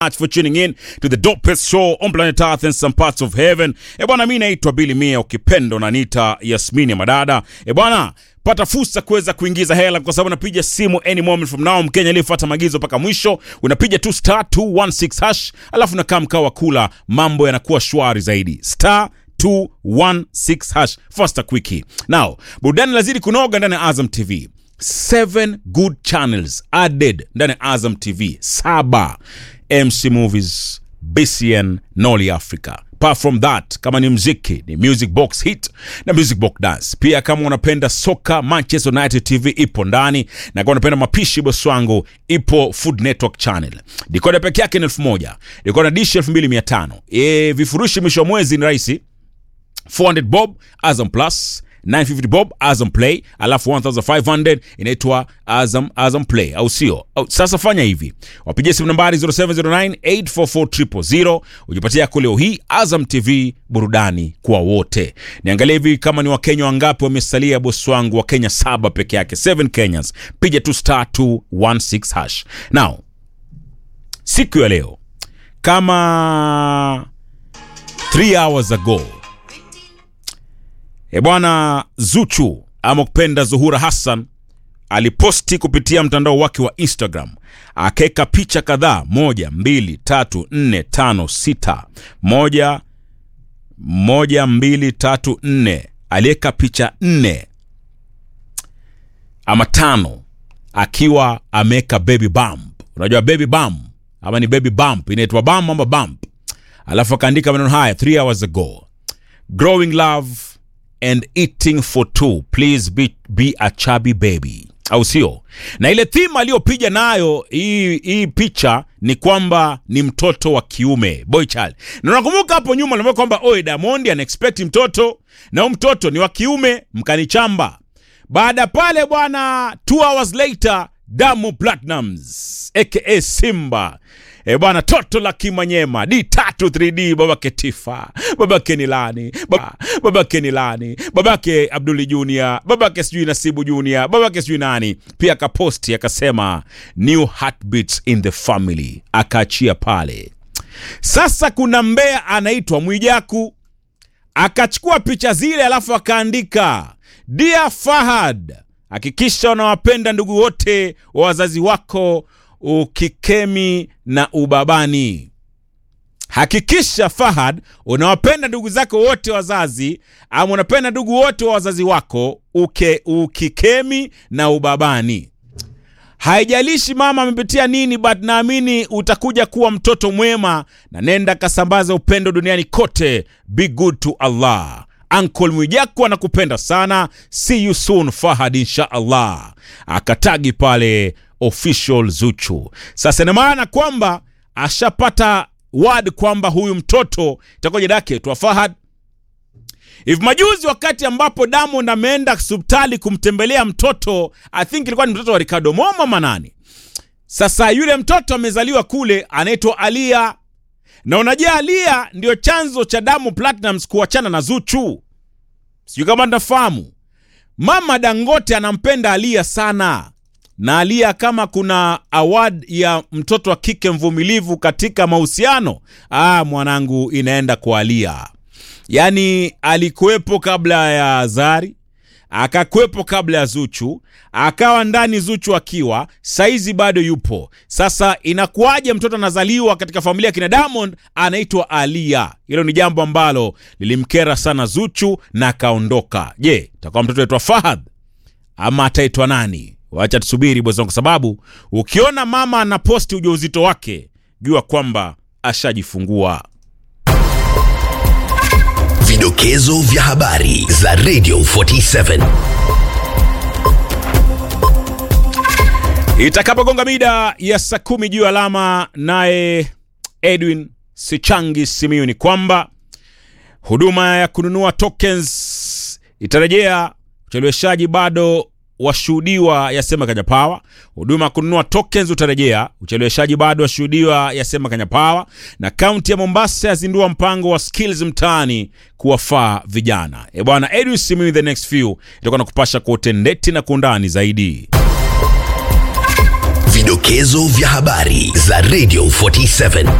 much for tuning in to the dopest show on planet Earth and some parts of heaven. E bwana, mi naitwa Billy Mia, ukipenda unaniita Yasmini ya Madada. E bwana, pata fursa kuweza kuingiza hela kwa sababu napiga simu any moment from now. Mkenya aliyefuata maagizo mpaka mwisho, unapiga tu star 216 hash, alafu nakaa mkao wa kula, mambo yanakuwa shwari zaidi. Star 216 hash faster quickie. Now, burudani lazidi kunoga ndani ya Azam TV. Seven good channels added ndani ya Azam TV. Saba MC Movies, BCN, Noli Africa. Apart from that, kama ni mziki ni Music Box Hit na Music Box Dance. Pia kama unapenda soka, Manchester United TV ipo ndani, na kama unapenda mapishi, bosi wangu, ipo Food Network Channel. Dikoda peke yake ni elfu moja dikoda dishi elfu mbili mia tano E, vifurushi mwisho wa mwezi ni rahisi 400 bob Azam Plus 950 bob Azam Play, alafu 1500 inaitwa Azam Azam Play, au sio? Au, sasa fanya hivi, wapigie simu nambari 0709844000 ujipatia yako leo hii. Azam TV, burudani kwa wote. Niangalie hivi kama ni Wakenya wangapi wamesalia, bosi wangu. Wakenya saba peke yake, 7 Kenyans. Piga tu star 216 hash. Now siku ya leo kama 3 hours ago E bwana, Zuchu ama kupenda Zuhura Hassan aliposti kupitia mtandao wake wa Instagram akaweka picha kadhaa, moja, mbili, tatu, nne, tano, sita, moja, moja, mbili, tatu, nne. Aliweka picha nne ama tano akiwa ameweka baby bump. Unajua baby bump ama ni baby bump, inaitwa bump ama bump, alafu akaandika maneno haya, three hours ago growing love and eating for two please be, be a chubby baby au sio na ile theme aliyopiga nayo hii hii picha ni kwamba ni mtoto wa kiume boy child na nakumbuka hapo nyuma niambia kwamba oe Diamond ana expect mtoto na huyu mtoto ni wa kiume mkanichamba baada pale bwana two hours later Damu Platnumz aka Simba E bwana, toto la Kimanyema D tatu 3D, babake Tifa, babake Nilani, baba, babake Nilani, babake Abduli Junior, babake sijui Nasibu Junior, babake sijui nani. Pia akaposti akasema new heartbeats in the family, akaachia pale. Sasa kuna mbea anaitwa Mwijaku akachukua picha zile, alafu akaandika Dear Fahad, hakikisha unawapenda ndugu wote wa wazazi wako ukikemi na ubabani. Hakikisha Fahad unawapenda ndugu zako wote wazazi, ama unapenda ndugu wote wa wazazi wako uke, ukikemi na ubabani. Haijalishi mama amepitia nini, but naamini utakuja kuwa mtoto mwema, na nenda kasambaza upendo duniani kote. Be good to Allah. Uncle Mwijaku anakupenda sana. See you soon Fahad, insha Allah. Akatagi pale official Zuchu. Sasa ina maana kwamba ashapata word kwamba huyu mtoto itakuwa jina yake twa Fahad. Hivi majuzi wakati ambapo Diamond ameenda hospitali kumtembelea mtoto, I think ilikuwa ni mtoto wa Ricardo Momo manani. Sasa yule mtoto amezaliwa kule, anaitwa Alia, na unajua Alia ndio chanzo cha Diamond Platnumz kuachana na Zuchu. Sijui kama ndafahamu, mama Dangote anampenda Alia sana na Alia kama kuna award ya mtoto wa kike mvumilivu katika mahusiano, ah, mwanangu, inaenda kwa Alia. Yaani alikuwepo kabla ya Zari, akakuwepo kabla ya Zuchu, akawa ndani Zuchu akiwa saizi bado yupo. Sasa inakuwaje mtoto anazaliwa katika familia ya kina Diamond anaitwa Alia? Hilo ni jambo ambalo lilimkera sana Zuchu na akaondoka. Je, itakuwa mtoto aitwa Fahad ama ataitwa nani? Wacha tusubiri bosi wangu, kwa sababu ukiona mama anaposti ujauzito wake jua kwamba ashajifungua. Vidokezo vya habari za Radio 47. Itakapogonga mida ya saa kumi juu alama, naye Edwin Sichangi Simiyu ni kwamba huduma ya kununua tokens itarejea. Ucheleweshaji bado washuhudiwa yasema Kenya Power. Huduma ya kununua tokens utarejea, ucheleweshaji bado washuhudiwa yasema Kenya Power. Na kaunti ya Mombasa yazindua mpango wa skills mtaani kuwafaa vijana. E bwana, Edwin Simiyu, the next few itakuwa na kupasha kwa utendeti na kwa undani zaidi. Vidokezo vya habari za Radio 47